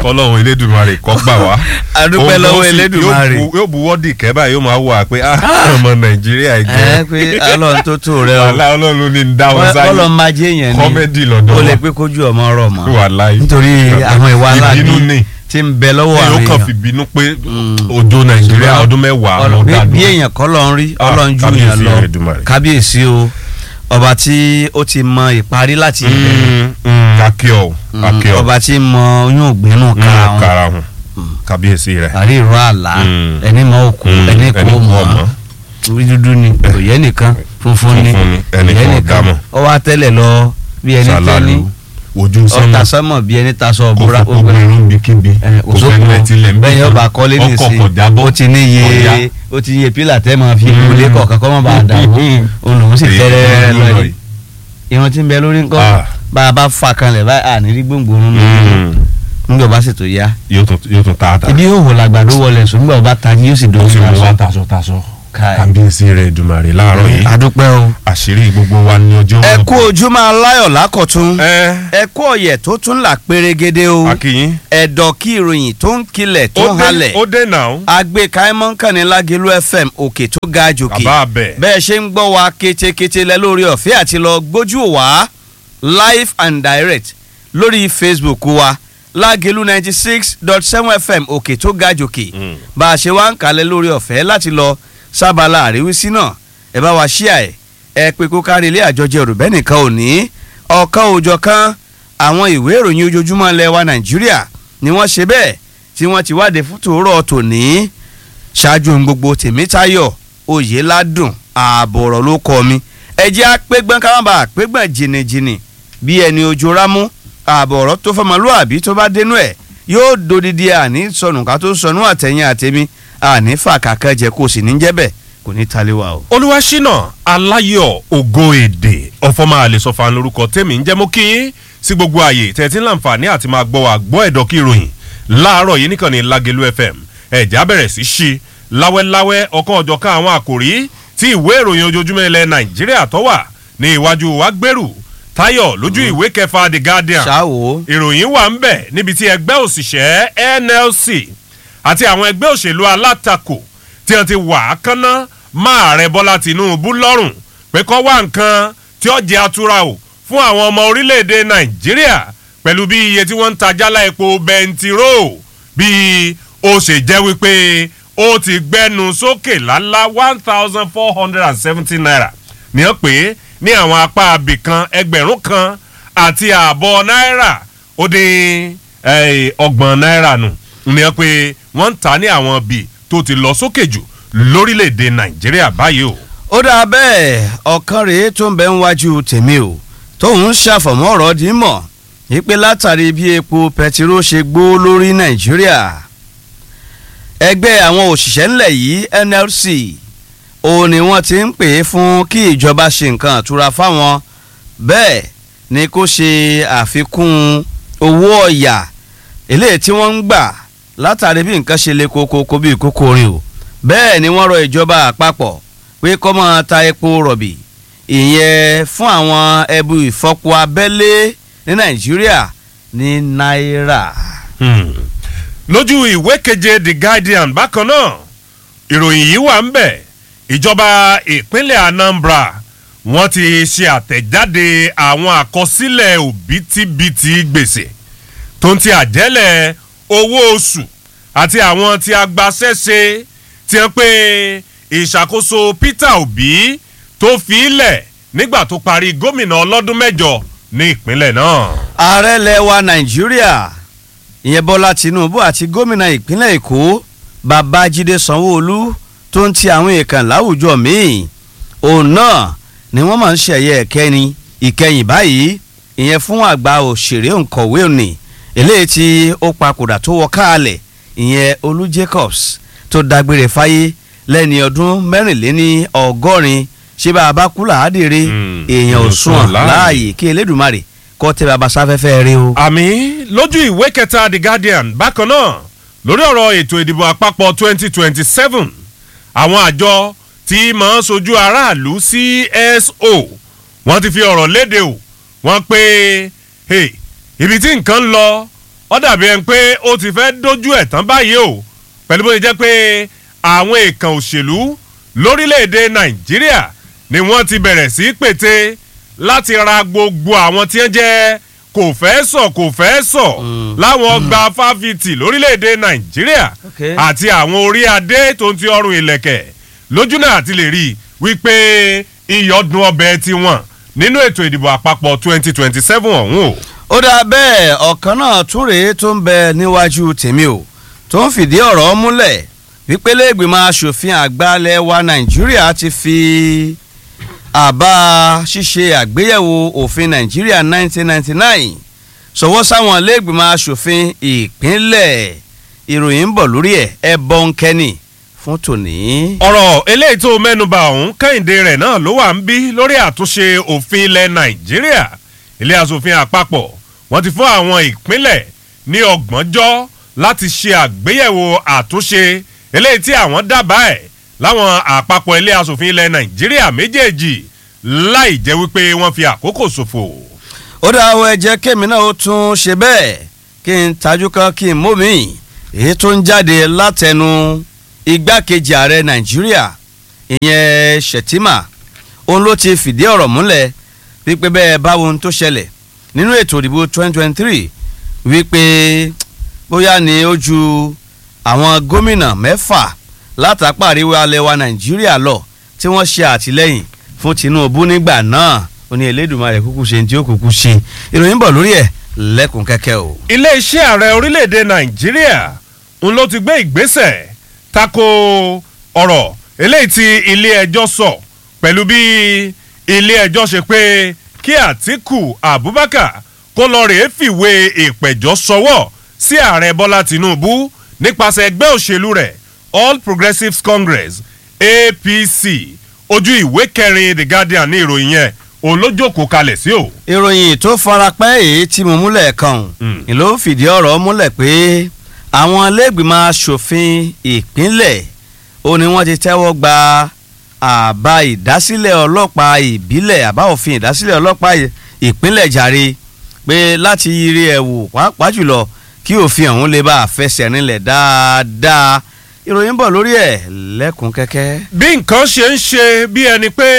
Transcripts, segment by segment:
kọ́lọ́hún elédùnmarè kọ́ gbà wá. A dúpẹ́ Òun lọ́wọ́ ló sì- Elédùmarè. yóò bu- yóò bu wọ́ọ̀dì kẹ́bà yóò máa wà pé ah, ọmọ nàìjíríà ẹ jẹ́ pé ọlọ́run tó tó rẹ o wàhálà ọlọ́run ní ń dá wọn sáyé ọlọ́run máa jẹ́ èèyàn ni kọ́mẹ́dì lọ́dọ̀ ó lè wa. pé kójú ọmọ ọ̀rọ̀ mọ́ wàláyé nítorí àwọn ìwà ìbínú aláàbí ni tí ń bẹ lọ́wọ́ èyí ó àwọn kàn fi èèyàn bínú pé òjò nàìjíríà ọdún mẹ́wàá Ọlọ́run- ló bí- dá bí dúró. èèyàn kọ́ lọ ń rí Ah, ọlọ́run ju kábíyèsí èèyàn lọ Elédùmarè. kábíyèsí o ọba tí ó ti mọ ìparí láti ìbẹ̀rẹ̀ Mm, mm, akíọ̀ Mm, akíọ̀ ọba tí ń mọ oyún ògbénú kára wọn karahun kábíyèsí rẹ̀ àrí ìró àlá Mm. ẹni mọ òkú Mm, ẹni kò ẹni kò mọ mọ̀. orí dúdú ni òye nìkan funfun ni Funfun ni, ẹnì òye kan ò nìkan dámọ̀. ó wá tẹ́lẹ̀ lọ bí ẹni tẹ́ni sàlálù ojú sánmọ̀ ọ̀tà sọ́mọ̀ bí ẹni tasọ kò ọ̀bùra fọ́ gbogbo irun bíkíbi kò fẹ́ lẹ́ tilẹ̀ ń bí bẹ́ẹ̀ yóò bá kọ́lé ọkọ̀ nìsín kò jábọ́ ó ti ní ọ̀yá. iye ó ti iye pílà tẹ́ máa fi kúlé kọ̀ọ̀kan kọ́ mọ́ bá a dà wọ́n olùhùn sì Èyí tẹ́rẹ́ tó ń lọ lọ yìí irun tí ń bẹ lórí ńkọ́ Ah. bá a bá fa kanlẹ̀ báyìí àní rí gbòǹgbòrún Mm. nígbà bá sì tó yá yóò tún yóò tún ta ata ibi yóò wò làgbàdo wọlé sùn nígbà bá ta yóò sì ó dòwó sì mú wá sùn. taṣọ taṣọ Káì. kábíyèsí rẹ̀ Èdùmàrè láàárọ̀ yìí adúpẹ́ o. àṣírí gbogbo wa ní ọjọ́ ẹ wọn. kú ojúmọ́ aláyọ̀ lákọ̀tún ẹ ẹ kú ọ̀yẹ̀ tó tún là pérégede o akínyín ẹ̀dọ̀ kí ìròyìn tó ń kilẹ̀ tó ó ń dé halẹ̀ ó dé náà agbèka ẹmọ́nkànnì lágẹ̀lú fm òkè tó ga jòkè bàbá abẹ bẹ́ẹ̀ ṣe ń gbọ́ wa ketekete lẹ lórí ọ̀fẹ́ àti lọ gbójú wá live and direct lórí facebook wa lágẹ̀lú ninety six dot seven fm òkè tó ga jòkè Mm. bá a ṣe wá ń kalẹ̀ lórí ọ̀fẹ́ láti lọ sábàlá àríwísí náà ẹ bá wa ṣíà ẹ ẹ pé kó kárí ilé àjọjẹ òrùbẹ́ nìkan ò ní ọ̀kan òòjọ́ kan àwọn ìwé ìròyìn ojoojúmọ́ ilẹ̀ wa nàìjíríà ni wọ́n ṣe bẹ́ẹ̀ tí wọ́n ti wáde fún tòórọ́ tòní ṣáájú ohun gbogbo tèmítayọ̀ oyèládùn ààbò ọ̀rọ̀ ló kọ́ mi ẹ jẹ́ àpégbọ́n káwọn àpégbọ́n jìnnìjìnnì bí ẹni ojú rámú ààbò ọ̀rọ̀ tó fọmọlúàbí tó bá dénú ẹ̀ yóò dodidi àní sọnù ká tó sọnù àtẹ̀yìn àtẹ̀mí àní fàkàkẹ́ jẹ kó sì ní jẹ́ bẹ́ẹ̀ kò ní taliwa o. olúwaṣínà aláyọ̀ ògo èdè ọ̀fọ̀mọ àlesọ̀fà lórúkọ tèmi ń jẹ́ mú kí yín sí gbogbo ààyè tẹ̀tí láǹfààní àti máa gbọ́ wa gbọ́ ẹ̀dọ̀ kí ìròyìn láàárọ̀ yìí nìkan ní Lágelú FM ẹ̀já bẹ̀rẹ̀ sí ṣí láwẹ́láwẹ́ ọ̀kan ọ̀jọ̀kan àwọn àkòrí tí ìwé ìròyìn ojoojúmọ́ ilẹ̀ Nàìjíríà tó wà ní iwájú wa gbèrú Táyọ̀ lójú ìwé kẹfà The Guardian ṣáwo ìròyìn wà ń bẹ̀ níbi tí ẹgbẹ́ òṣìṣẹ́ NLC àti àwọn ẹgbẹ́ òṣèlú alátakò tí wọ́n ti wà á kánná máa rẹ Bọ́lá Tinubu lọ́rùn pé kó wá nǹkan tí ó jẹ́ atura o fún àwọn ọmọ orílẹ̀-èdè Nàìjíríà pẹ̀lú bí iye tí wọ́n ń ta jálá epo bẹntiró bí ó ṣe jẹ́ wípé ó ti gbẹ́nu sókè lálá one thousand four hundred and seventy naira ní ọ pé ní àwọn apá abìkan ẹgbẹ̀rún kan àti ààbọ̀ náírà ó dín eh, ọgbọ̀n náírà nù ní ọ pé wọ́n ń ta ní àwọn bíi tó ti lọ sókè jù lórílẹ̀‐èdè Nàìjíríà báyìí o. ó dáa bẹ́ẹ̀ ọ̀kan rèé tó ń bẹ ń wájú tèmi o tóun ṣàfọ̀mọ́ ọ̀rọ̀ dì í mọ̀ wípé látàrí bí epo pẹtiró ṣe gbó lórí nàìjíríà ẹgbẹ́ àwọn òṣìṣẹ́ ńlẹ̀ yìí NLC òun ni wọ́n ti ń pè é fún kí ìjọba ṣe nǹkan àtura fáwọn bẹ́ẹ̀ ni kó ṣe àfikún owó ọ̀yà eléyìí tí wọ́n ń gbà látàrí bí nǹkan ṣe le kókó bí kókó orin o bẹ́ẹ̀ ni wọ́n rọ ìjọba àpapọ̀ pé kó máa ta epo rọ̀bì ìyẹn fún àwọn ẹbú ìfọpo abẹ́lé ní nàìjíríà ní náírà. Hmm. lójú ìwé keje The Guardian bákan náà ìròyìn yìí wà ń bẹ̀ ìjọba ìpínlẹ̀ Anambra wọ́n ti ṣe àtẹ̀jáde àwọn àkọsílẹ̀ òbítíbitì gbèsè tó ń ti àjẹ́lẹ̀ owó oṣù àti àwọn tí agbaṣẹ́ṣe ti hàn pé ìṣàkóso Peter Obi tó fi í lẹ̀ nígbà tó parí gómìnà ọlọ́dún mẹ́jọ ní ìpínlẹ̀ náà. ààrẹ ilẹ̀ wa nàìjíríà ìyẹn bọ́lá tinubu àti gómìnà ìpínlẹ̀ èkó babájídé sanwó-olú tó ń ti àwọn èèkàn láwùjọ míì òun náà ni wọ́n máa ń ṣẹ̀yẹ ẹ̀kẹ́ni ìkẹyìn báyìí ìyẹn fún àgbà òṣèré òǹkọ̀wé òní eléyìí tí ó papòdà tó wọ káàlẹ̀ ìyẹn olú jacobs tó dágbére fáyé lẹ́ni ọdún mẹ́rìnléní ọgọ́rin ṣé bá a bá kú làádìrí Hmm, èèyàn ò èèyàn sùn sùn láàyè. láàyè kí elédùnmarè kọ́ tẹ́ bàbá sáfẹ́fẹ́ rí o. àmì lójú ìwé kẹta The Guardian bákan náà lórí ọ̀rọ̀ ètò ìdìbò àpapọ̀ 2027 àwọn àjọ tí máa ń sojú aráàlú CSO wọ́n ti fi ọ̀rọ̀ léde o wọ́n pé hey, ibi tí nǹkan ń lọ ó dàbí ẹni pé ó ti fẹ́ dojú ẹ̀ tán báyìí o pẹ̀lú bó ṣe jẹ́ pé àwọn èèkàn òṣèlú lórílẹ̀‐èdè nàìjíríà ni wọ́n ti bẹ̀rẹ̀ sí pète láti ra gbogbo àwọn tí wọ́n jẹ́ kò fẹ́ sọ kò fẹ́ sọ láwọn ọgbà fáfitì lórílẹ̀‐èdè nàìjíríà Okay. àti àwọn orí adé tó ń ti ọrùn ìlẹ̀kẹ̀ lójú náà àti lè rí i wípé iyọ̀dún ọbẹ̀ tiwọn nínú ètò ìdìbò àpapọ̀ 2027 ọ̀hún o. ó dáa bẹ́ẹ̀ ọ̀kan náà tún rèé tó ń bẹ níwájú tèmi o tó ń fìdí ọ̀rọ̀ múlẹ̀ wípé lẹ́gbìmọ̀ asòfin àgbàlẹ̀ wa nàìjíríà ti fi àbá ṣíṣe àgbéyẹ̀wò òfin nàìjíríà 1999 sọwọ́ sáwọn lẹ́gbìmọ̀ asòfin ìpínlẹ̀ ìròyìn ń bọ̀ lórí ẹ̀ ẹ bọ́ ń kẹ́ni fún tòní. ọ̀rọ̀ eléyìí tó mẹ́nuba ọ̀hún kẹ́hìndé rẹ̀ náà ló wà ń bí lórí àtúnṣe òfin ilẹ̀ nàìjíríà ilé asòfin àpapọ̀ wọ́n ti fún àwọn ìpínlẹ̀ ní ọgbọ̀njọ́ láti ṣe àgbéyẹ̀wò àtúnṣe eléyìí tí àwọn dábàá ẹ̀ láwọn àpapọ̀ ilé asòfin ilẹ̀ nàìjíríà méjèèjì láì jẹ́ wípé wọ́n fi àkókò ṣòfò. ó dá àwọn ẹ̀jẹ̀ kémi náà ó tún ṣe bẹ́ẹ̀ kí n tajú kan kí n mú mi èyí tó ń jáde látẹnu igbákejì ààrẹ nàìjíríà ìyẹn shettima òun ló ti fìdí ọ̀rọ̀ múlẹ̀ wípé bẹ́ẹ̀ báwo ohun tó ṣẹlẹ̀ nínú ètò ìdìbò 2023 wípé bóyá ni ó ju àwọn gómìnà mẹ́fà látàpá àríwá alẹ́ wa nàìjíríà lọ tí wọ́n ṣe àtìlẹ́yìn fún tinubu nígbà náà ó ní elédùnmarè kúkú ṣe ní tí ó kúkú ṣe ìròyìn bọ̀ lórí ẹ̀ lẹ́kùn kẹ́kẹ́ o. iléeṣẹ́ ààrẹ orílẹ̀-èdè nàìjíríà ń ló ti gbé ìgbésẹ̀ tako ọ̀rọ̀ eléyìí tí ilé-ẹjọ́ sọ pẹ̀lú bí ilé-ẹjọ́ ṣe pé kí àtìkù abubakar kó lọ rèé fìwé ìpẹ̀jọ́ sọwọ́ sí ààrẹ bọ́lá tinubu nípasẹ̀ ẹgbẹ́ òṣèlú rẹ̀ all progressives congress apc ojú ìwé kẹrin the guardian ní ìròyìn yẹn òun ló jókòó kalẹ̀ sí o. ìròyìn tó farapẹ́ èyí tí mo múlẹ̀ kan Mm. ni ló fìdí ọ̀rọ̀ múlẹ̀ pé àwọn iléègbìmọ̀ asòfin ìpínlẹ̀ ó ní wọ́n ti tẹ́wọ́ gba àbá ìdásílẹ̀ ọlọ́pàá ìbílẹ̀ àbá òfin ìdásílẹ̀ ọlọ́pàá ì- ìpínlẹ̀ jàre pé láti yiri ẹ̀ wò pàápàá jùlọ kí òfin ọ̀hún lè bá a fẹsẹ̀ rinlẹ̀ dáadáa ìròyìn bọ̀ lórí ẹ̀ lẹ́kùn kẹ́kẹ́. bí nǹkan ṣe ń ṣe bí ẹni pé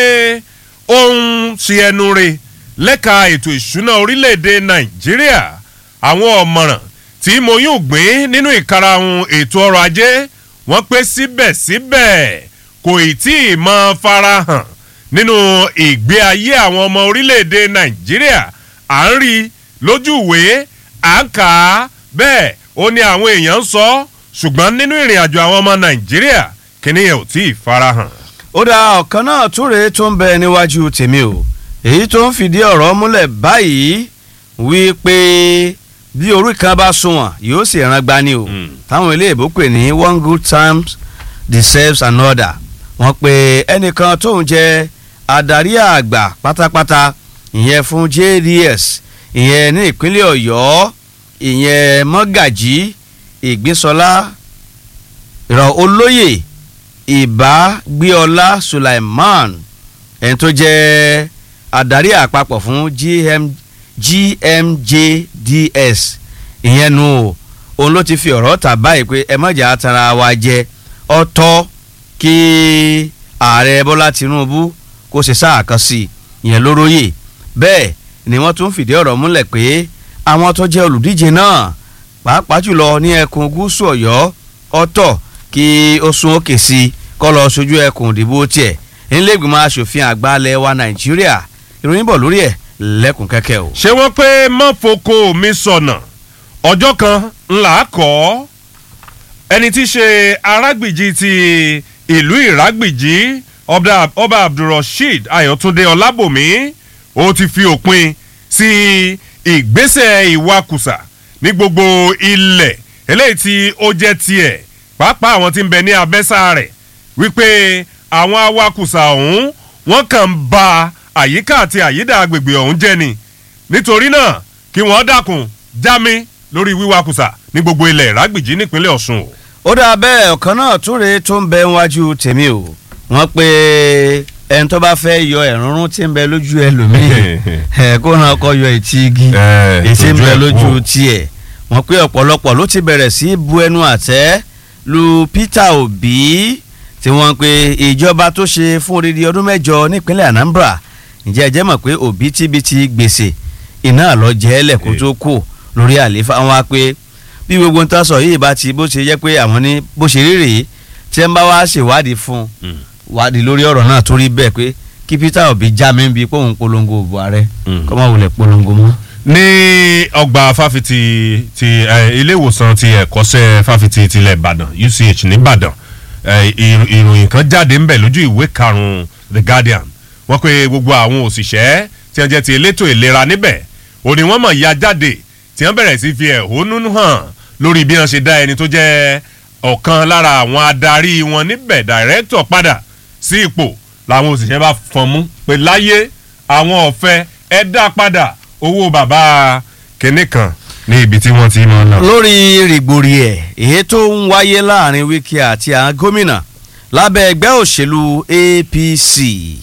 ó ń ṣe ẹnu re lẹ́ka ètò ìṣúná orílẹ̀-èdè nàìjíríà àwọn ọ̀mọ̀ràn tí mo yún gbìn nínú ìkarahun ètò ọrọ̀ ajé wọ́n pé síbẹ̀síbẹ̀ kò ì tí ì mọ farahàn nínú ìgbé ayé àwọn ọmọ orílẹ̀-èdè nàìjíríà à ń rí i lójú ìwé à ń kà á bẹ́ẹ̀ ó ní àwọn èèyàn ń sọ ọ́ ṣùgbọ́n nínú ìrìn àjò àwọn ọmọ nàìjíríà kíní yẹn ò tí ì farahàn. ó dá ọ̀kan náà túre tó ń bẹ níwájú tèmi o èyí tó ń fìdí ọ̀rọ̀ múlẹ̀ báyìí wípé bí orí kan bá sunwọ̀n yóò sì ran gbani o Mm. táwọn ilé ìbò pè ní one good times deserves another wọ́n pe ẹnìkan tóun jẹ́ adarí àgbà pátápátá ìyẹn fún JDS ìyẹn ní ìpínlẹ̀ ọ̀yọ́ ìyẹn mọ́gàjí ìgbínsọlá ìrọ̀ olóyè ìbágbéọlá sulaiman ẹni tó jẹ́ adarí àpapọ̀ fún GM, gmjds ìyẹn nu o òun ló ti fi ọ̀rọ̀ tà báyìí pé ẹ mọ̀jà tara wa jẹ ọ̀tọ̀ kí ààrẹ bọ́lá tinubu kó ṣe sáà kan sí i ìyẹn lóróyè bẹ́ẹ̀ ni wọ́n tún fìdí ọ̀rọ̀ múlẹ̀ pé àwọn tó jẹ́ olùdíje náà pàápàá jùlọ ní ẹkùn gúúsù ọ̀yọ́ ọ̀tọ̀ kí ó sún òkè sí i kọ́ lọ sojú ẹkùn ìdìbò tiẹ̀ nílẹ̀gbìmọ̀ asòfin àgbà ilẹ̀ wa nàìjíríà ìròyìn bọ̀ lórí ẹ̀ lẹ́kùn kẹ́kẹ́ o. ṣé wọ́n pé mọ́foko mi sọ̀nà ọjọ́ kan ńlá kọ́ ẹni tí í ṣe arágbìjì ti ìlú ìrágbìjì ọba ọba abdulrasheed ayọ̀túndé ọlábòmí ó ti fi òpin sí ìgbésẹ̀ ìwakùsà ní gbogbo ilẹ̀ eléyìí tí ó jẹ́ tiẹ̀ pàápàá àwọn tí ń bẹ ní abẹ́sà rẹ̀ wípé àwọn awakùsà ọ̀hún wọ́n kàn ń ba àyíká àti àyídà agbègbè ọ̀hún jẹ́ ni nítorí náà kí wọ́n dákun jámi lórí wíwakùsà ní gbogbo ilẹ̀ ìrágbìjì nípínlẹ̀ ọ̀ṣun o. ó dáa bẹ́ẹ̀ ọ̀kan náà túre tó ń bẹ níwájú tèmi o wọ́n pe ẹni tó bá fẹ́ yọ ẹ̀rúnrún tí ń bẹ lójú ẹlòmíì ẹ̀ kó náà kọ́ yọ etí igi Eh, èsì ń tójú bẹ ẹ̀ lójú kú. tiẹ̀ wọ́n pé ọ̀pọ̀lọpọ̀ ló ti bẹ̀rẹ̀ sí bu ẹnu àtẹ́ lu Peter Obi tí wọ́n pe ìjọba tó ṣe fún odidi ọdún mẹ́jọ nípínlẹ̀ Anambra ǹjẹ́ ẹ jẹ́ mọ̀ pé òbítíbitì gbèsè iná lọ jẹ́ lẹ́kọ̀ọ́ tó kù lórí àlééfà wọn wá pé bí gbogbo nǹkan sọ yìí bá ti bó ṣe jẹ́ pé àwọn ní bó ṣe rí rèé tí ẹ ń bá wá ṣèwádìí fún un wádìí lórí ọ̀rọ̀ náà tó rí bẹ́ẹ̀ pé kí Peter Obi já mi bí pòun polongo òbò ààrẹ kọ́ máa wulẹ̀ polongo mọ́. ní ọgbà fáfitì ti ilé ìwòsàn ti ẹ̀kọ́ṣẹ́ fáfitì tilẹ̀ Ìbàdàn UCH nìbàdàn ìròyìn kan jáde ńbẹ̀ lójú ìwé karùn-ún The Guardian wọ́n pe gbogbo àwọn òṣìṣẹ́ tí wọ́n jẹ́ ti elétò ìlera níbẹ̀ òní wọ́n mọ̀ ya jáde tí wọ́n bẹ̀rẹ̀ sí fi ẹ̀hónú hàn lórí bí wọ́n ṣe dá ẹni tó jẹ́ ọ̀kan lára àwọn adarí wọn níbẹ̀ dàrẹ́tọ̀ padà sí ipò làwọn òṣìṣẹ́ bá fọn mú pé láyé àwọn ọ̀fẹ́ ẹ dá padà owó bàbá kìnní kan ní ibi tí wọ́n ti mọ̀ náà. lórí rìgbòrì ẹ̀ èyí tó ń wáyé láàrin Wike àti àwọn gómìnà lábẹ́ ẹgbẹ́ òṣèlú APC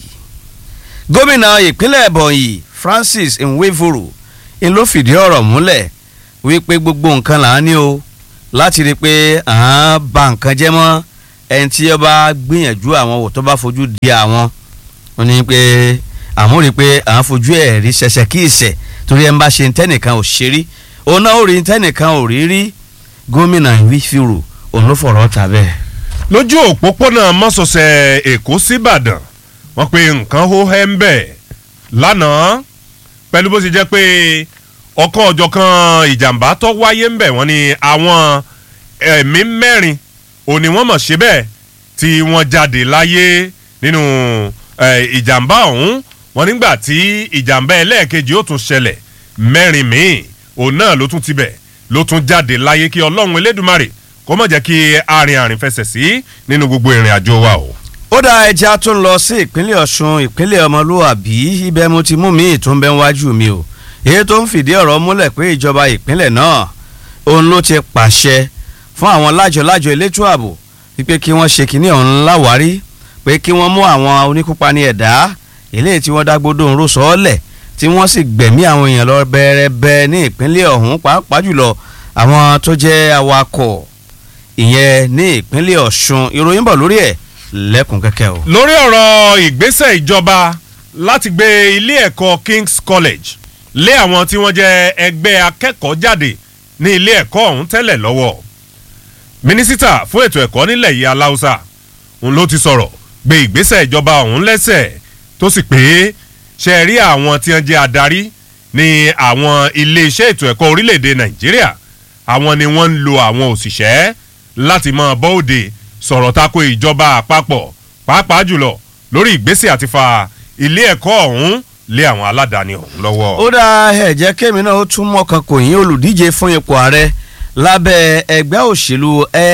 gómìnà ìpínlẹ̀ Ebonyi Francis Nweforo ń ló fìdí ọ̀rọ̀ múlẹ̀ wípé gbogbo nǹkan là ń ní o láti rí i pé à ń ba nǹkan jẹ́ mọ́ ẹni tí ó bá gbìyànjú àwọn wò tó bá fojú di àwọn ó ní pé àwọn rí i pé à ń fojú ẹ̀ rí ṣẹṣẹ kí ìṣẹ̀ torí ẹ̀ ń bá ṣe tẹ́nìkan ò ṣe rí òun náà ó rí tẹ́nìkan ò rí rí gómìnà Nweforo òun ló fọ̀rọ̀ ta bẹ́ẹ̀. lójú òpópónà mọ́sọ̀ọ̀sẹ̀ Èkó síbàdàn wọ́n pe nǹkan hó hẹ́ ń bẹ̀ lánàá pẹ̀lú bó ṣe jẹ́ pé ọ̀kan ọ̀jọ̀kan ìjàmbá tó wáyé ń bẹ̀ wọ́n ní àwọn ẹ̀mí mẹ́rin òní wọ́n mọ̀ ṣe bẹ́ẹ̀ tí wọ́n jáde láyé nínú ìjàmbá ọ̀hún wọ́n nígbà tí ìjàmbá ẹlẹ́ẹ̀kejì ó tún ṣẹlẹ̀ mẹ́rin míì òun náà ló tún tibẹ̀ ló tún jáde láyé kí ọlọ́run elédùmarè kó má jẹ́ kí arìn àrìn fẹsẹ̀ sí nínú gbogbo ìrìn àjò wa o ó dá ẹja tó ń lọ sí ìpínlẹ̀ ọ̀ṣun ìpínlẹ̀ ọmọlúwàbí ibẹ̀ mo ti mú mi tó ń bẹ wájú mi o èyí tó ń fìdí ọ̀rọ̀ múlẹ̀ pé ìjọba ìpínlẹ̀ náà òun ló ti pàṣẹ fún àwọn lájọ-lájọ elétò ààbò wípé kí wọ́n ṣe kínní ọ̀hún láwárí pé kí wọ́n mú àwọn oníkópa ní ẹ̀dá eléyìí tí wọ́n dágbódò ń ró sọ́ọ́lẹ̀ tí wọ́n sì gbẹ̀mí àwọn èèyàn lọ bẹ́ẹ̀rẹ́bẹ́ ní ìpínlẹ̀ ọ̀hún pàápàá jùlọ àwọn tó jẹ́ awakọ̀ ìyẹn ní ìpínlẹ̀ ọ̀ṣun ìròyìn bọ̀ lórí ẹ̀ lẹ́kùn kẹ́kẹ́ o. lórí ọ̀rọ̀ ìgbésẹ̀ ìjọba láti gbé ilé ẹ̀kọ́ King's College lé àwọn tí wọ́n jẹ́ ẹgbẹ́ akẹ́kọ̀ọ́ jáde ní ilé ẹ̀kọ́ ọ̀hún tẹ́lẹ̀ lọ́wọ́ mínísítà fún ètò ẹ̀kọ́ nílẹ̀ yìí aláùsà òun ló ti sọ̀rọ̀ gbé ìgbésẹ̀ ìjọba ọ̀hún lẹ́sẹ̀ tó sì pé ṣe rí àwọn tí wọ́n jẹ́ adarí ní àwọn iléeṣẹ́ ètò ẹ̀kọ́ orílẹ̀-èdè Nàìjíríà àwọn ni wọ́n ń lo àwọn òṣìṣẹ́ láti máa bọ́ òde sọ̀rọ̀ tako ìjọba àpapọ̀ pàápàá jùlọ lórí ìgbésẹ̀ àti fa ilé ẹ̀kọ́ ọ̀hún lé àwọn aládàáni ọ̀hún lọ́wọ́. ó dá ẹ jẹ́ kémi náà ó tún mọ́kàn kò yín olùdíje fún ipò ààrẹ lábẹ́ ẹgbẹ́ òṣèlú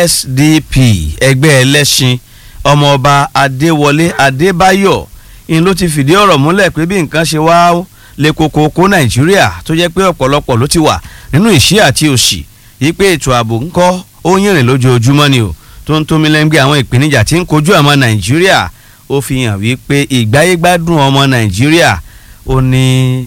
SDP ẹgbẹ́ ẹlẹ́sìn ọmọọba Adéwọlé Adébáyọ̀ ń ló ti fìdí ọ̀rọ̀ múlẹ̀ pé bí nǹkan ṣe wá lè koko kó Nàìjíríà tó jẹ́ pé ọ̀pọ̀lọpọ̀ ló ti wà nínú ìṣí àti òṣì yí pé ètò ààbò ńkọ́ ó yìnrìn lójoojúmọ́ ni o tó ń tómi lẹ́ngbẹ́ àwọn ìpèníjà tí ń kojú ọmọ nàìjíríà ó fi hàn wípé ìgbáyégbádùn ọmọ nàìjíríà ó ní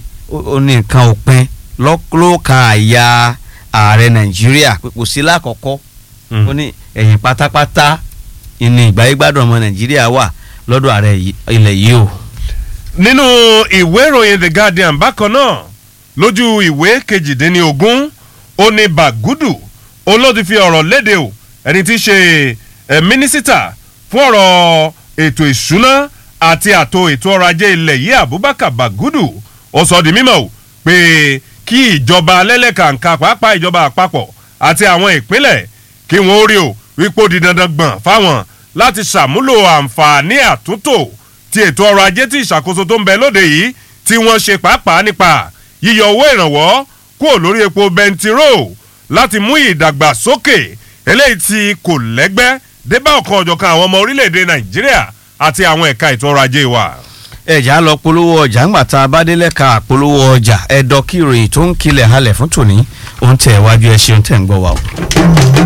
ó ní nǹkan òpin lọ́kàn àyà ààrẹ nàìjíríà kò sí lákọ̀ọ́kọ́ ó ní ẹ̀yìn pátápátá ìní ìgbáyégbádùn ọmọ nàìjíríà wà lọ́dọ̀ ààrẹ ilẹ̀ yìí o. nínú ìwé ìròyìn The Guardian bákan náà lójú ìwé kejìdínlógún ó ní Bàgúdù òun ló ti fi ọ̀rọ̀ léde o ẹni tí í ṣe ẹ mínísítà fún ọ̀rọ̀ ètò ìṣúná àti àtò ètò ọrọ̀ ajé ilẹ̀ yìí Abubakar Bagudu ó sọ di mímọ̀ o pé kí ìjọba lẹ́lẹ́kàǹkà pàápàá ìjọba àpapọ̀ àti àwọn ìpínlẹ̀ kí wọ́n rí o wípé ó di dandan gbọ̀n fáwọn láti ṣàmúlò àǹfààní àtúntò ti ètò ọrọ̀ ajé tí ìṣàkóso tó ń bẹ lóde yìí tí wọ́n ṣe pàápàá nípa yíyọ owó ìrànwọ́ kúrò lórí epo bẹntiró láti mú ìdàgbàsókè eléyìí tí kò lẹ́gbẹ́ débà ọ̀kan ọ̀jọ̀kan àwọn ọmọ orílẹ̀-èdè nàìjíríà àti àwọn ẹ̀ka ètò ọrọ̀ ajé wa. ẹ̀já lọ polówó ọjà ńgbà tá a bá délẹ̀ ka polówó ọjà ẹ̀dọ́ kí ìròyìn tó ń kilẹ̀ halẹ̀ fún tòní òun tẹ̀ wájú ẹ̀ ṣeun tẹ̀ ń gbọ́ wa o.